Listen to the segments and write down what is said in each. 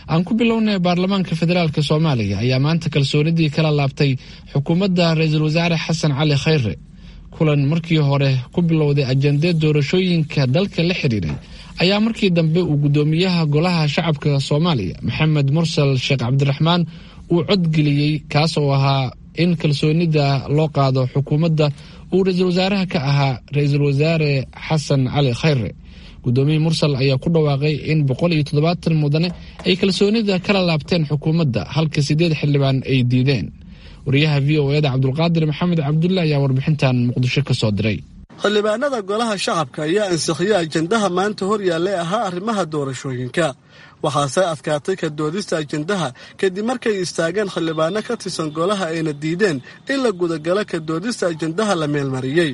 aan ku bilownay baarlamaanka federaalk soomaaliya ayaa maanta kalsoonidii kala laabtay xukuumadda ra-iisul wasaare xasan cali khayre kulan markii hore ku bilowday ajande doorashooyinka dalka la xiriiray ayaa markii dambe uu guddoomiyaha golaha shacabka soomaaliya maxamed mursal sheekh cabdiraxmaan uu codgeliyey kaas oo ahaa in kalsoonida loo qaado xukuumadda uu ra-iisul wasaaraha ka ahaa ra-iisul wasaare xasan cali khayre guddoomiye mursal ayaa ku dhawaaqay in boqol iyo toddobaatan mudane ay kalsoonida kala laabteen xukuumadda halka sideed xildhibaan ay diideen wariyaha v o eda cabdulqaadir maxamed cabdulle ayaa warbixintan muqdisho ka soo diray xildhibaanada golaha shacabka ayaa ansixiyey ajendaha maanta hor yaallay ahaa arrimaha doorashooyinka waxaase adkaatay ka doodista ajendaha kadib markay istaageen xildhibaano ka tirsan golaha ayna diideen in la gudagalo ka doodista ajendaha la meelmariyey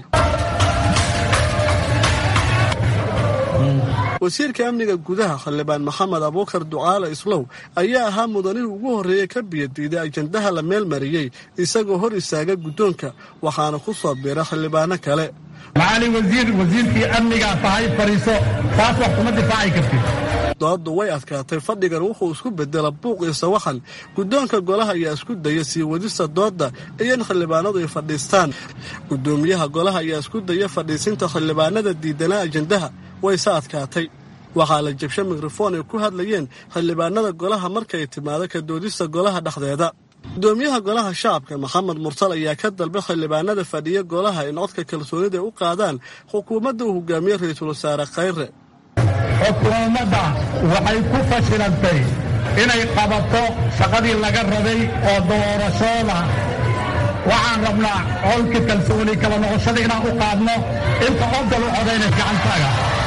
wasiirka amniga gudaha xildhibaan maxamed abuukar ducaale islow ayaa ahaa mudanihii ugu horreeyey ka biyadiiday ajendaha la meelmariyey isagoo hor istaaga guddoonka waxaana ku soo biira xildhibaano kale macali wasiir wasiirkii amnigaa tahay fadhiiso taas wax kuma difaaci kartid dooddu way adkaatay fadhigan wuxuu isku bedela buuq iyo sawaxan guddoonka golaha ayaa isku daya sii wadista doodda iyo in xildhibaanadu ay fadhiistaan guddoomiyaha golaha ayaa isku daya fadhiisinta xildhibaanada diidanaa ajendaha wayse adkaatay waxaa la jabshay mikrofon ay ku hadlayeen xildhibaanada golaha markay timaado ka doodista golaha dhexdeeda gudoomiyaha golaha shacabka maxamed mursal ayaa ka dalbay xildhibaanada fadhiya golaha in codka kalsoonida ay u qaadaan xukuumadda uu hogaamiye ra-iisul wasaare khayre xukuumadda waxay ku fashilantay inay qabato shaqadii laga rabay oo doorashooda waxaan rabnaa colka kalsooni kala noqoshada inaan u qaadno inta odal u codayna gacantaaga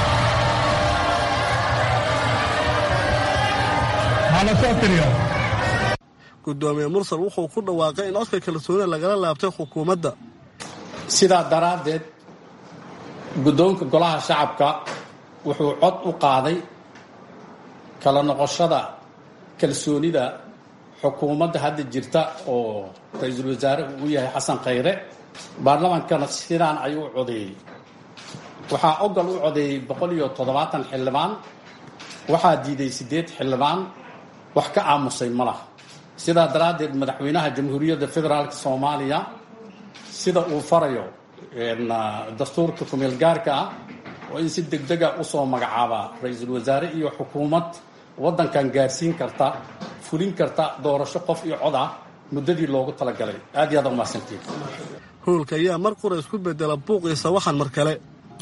hala soo tiriyo gudoomiye mursal wuxuu ku dhawaaqay in codka kalsoonida lagala laabtay xukuumadda sidaa daraaddeed guddoonka golaha shacabka wuxuu cod u qaaday kala noqoshada kalsoonida xukuumadda hadda jirta oo ra-iisul wasaare uu yahay xasan khayre baarlamaankana sidaan ayuu u codeeyey waxaa ogol u codeeyey boqol iyo toddobaatan xildhibaan waxaa diiday siddeed xildhibaan wax ka aamusay ma laha sidaa daraaddeed madaxweynaha jamhuuriyadda federaalk soomaaliya sida uu farayo dastuurka kumeel gaarka ah oo in si degdega usoo magacaabaa ra-iisul wasaare iyo xukuumad waddankan gaarsiin karta fulin karta doorasho qof iyo cod ah muddadii loogu talagalay aad iyo aad umahadsantiin howlka ayaa mar qura isku bedela buuq iyo sawaxan mar kale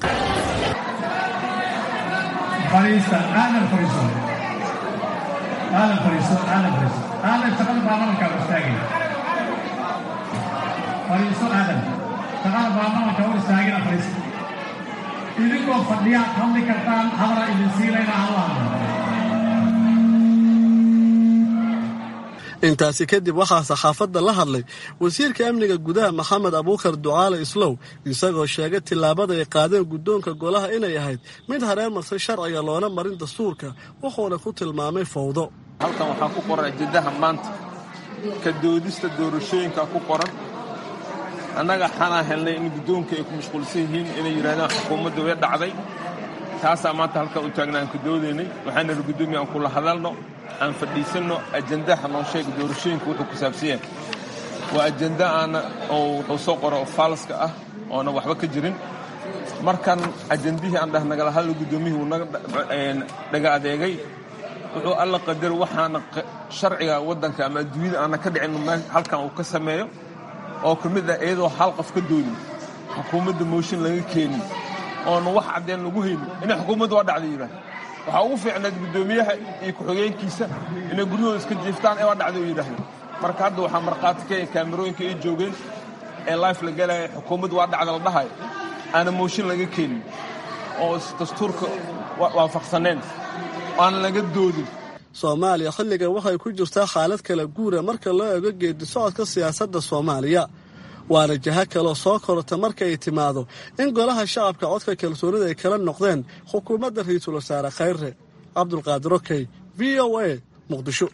idinkoo fadhiyaad hadli kartaan hadala idin siilayna allah intaasi kadib waxaa saxaafadda la hadlay wasiirka amniga gudaha maxamed abuukar ducaale islow isagoo sheegay tillaabada ay qaadeen guddoonka golaha inay ahayd mid hareen martay sharciga loona marin dastuurka wuxuuna ku tilmaamay fowdo halkan waxaa ku qoran ajendaha maanta ka doodista doorashooyinka ku qoran annaga waxaanaa helnay in guddoonka ay ku mashquulsan yihiin inay yidhahdaan xukuumadda way dhacday taasaa maanta halkan u taagna aan ka doodaynay waxaan nidhi guddoomiya aan kula hadalno aan fadhiisanno ajendaha noo sheega doorashooyinka wuxuu ku saabsan yahay waa ajenda aana oo wuxuu soo qora oo faalska ah oona waxba ka jirin markan ajendihii aan dhah nagala hadlo guddoomiyihii uu naga dhaga adeegay wuxuu alla qadaro waxaana sharciga waddanka ama adduunyada aana ka dhicin halkan uu ka sameeyo oo ka mid ah iyadoo hal qof ka doodin xukuumadda mooshin laga keenin oona wax caddeen lagu haynin inay xukuumadda waa dhacday yidhaah waxaa ugu fiicnayd guddoomiyaha iyo ku-xigeenkiisa inay guryahooda iska jiiftaan ee waa dhacday u yidhaahda marka hadda waxaa markhaati ka kaamirooyinka ay joogeen ee life la galaya xukuumadda waa dhacda la dhahayo aana mooshin laga keenin oo dastuurka waafaqsaneen aana laga doodin soomaaliya xilligan waxay ku jirtaa xaalad kala guura marka loo eego geedi socodka siyaasadda soomaaliya waana jaha kaloo soo korota marka ay timaado in golaha shacabka codka kalsoonida ay kala noqdeen xukuumadda ra-iisul wasaare khayre cabdulqaadir okey v o a muqdisho